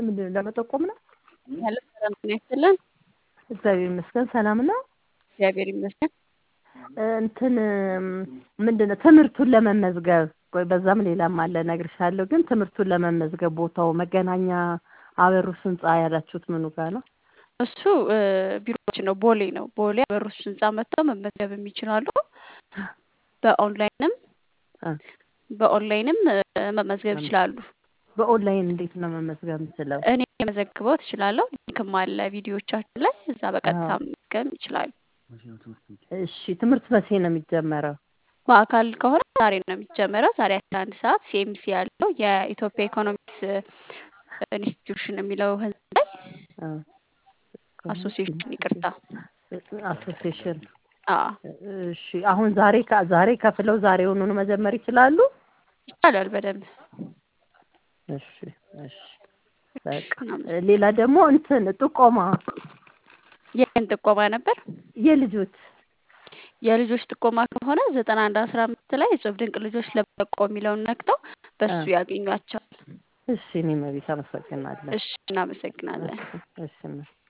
ምንድን ነው ለመጠቆም ነው? ያለ ሰላም ጤና ይስጥልን። እግዚአብሔር ይመስገን ሰላም ነው። እግዚአብሔር ይመስገን። እንትን ምንድን ነው ትምህርቱን ለመመዝገብ ቆይ በዛም ሌላም አለ እነግርሻለሁ። ግን ትምህርቱን ለመመዝገብ ቦታው መገናኛ አበሩስ ህንፃ ያላችሁት ምኑ ጋር ነው? እሱ ቢሮዎች ነው፣ ቦሌ ነው። ቦሌ አበሩስ ህንፃ መጥተው መመዝገብ የሚችላሉ። በኦንላይንም በኦንላይንም መመዝገብ ይችላሉ። በኦንላይን እንዴት ነው መመዝገብ የምችለው? እኔ የመዘግበው ትችላለሁ። ሊንክም አለ ቪዲዮቻችን ላይ እዛ በቀጥታ መመዝገብ ይችላሉ። እሺ ትምህርት መቼ ነው የሚጀመረው? በአካል ከሆነ ዛሬ ነው የሚጀመረው። ዛሬ አስራ አንድ ሰዓት ሲኤምሲ ያለው የኢትዮጵያ ኢኮኖሚክስ ኢንስቲትዩሽን የሚለው ህንፃ ላይ አሶሲዬሽን ይቅርታ፣ አሶሲዬሽን አዎ እሺ አሁን ዛሬ ዛሬ ከፍለው ዛሬውኑ መጀመር ይችላሉ? ይቻላል በደንብ እሺ እሺ በቃ ሌላ ደግሞ እንትን ጥቆማ የምን ጥቆማ ነበር? የልጆች የልጆች ጥቆማ ከሆነ ዘጠና አንድ አስራ አምስት ላይ እጹብ ድንቅ ልጆች ለበቆ የሚለውን ነክተው በሱ ያገኟቸዋል። እሺ እኔ መቤት አመሰግናለሁ። እሺ እናመሰግናለን። እሺ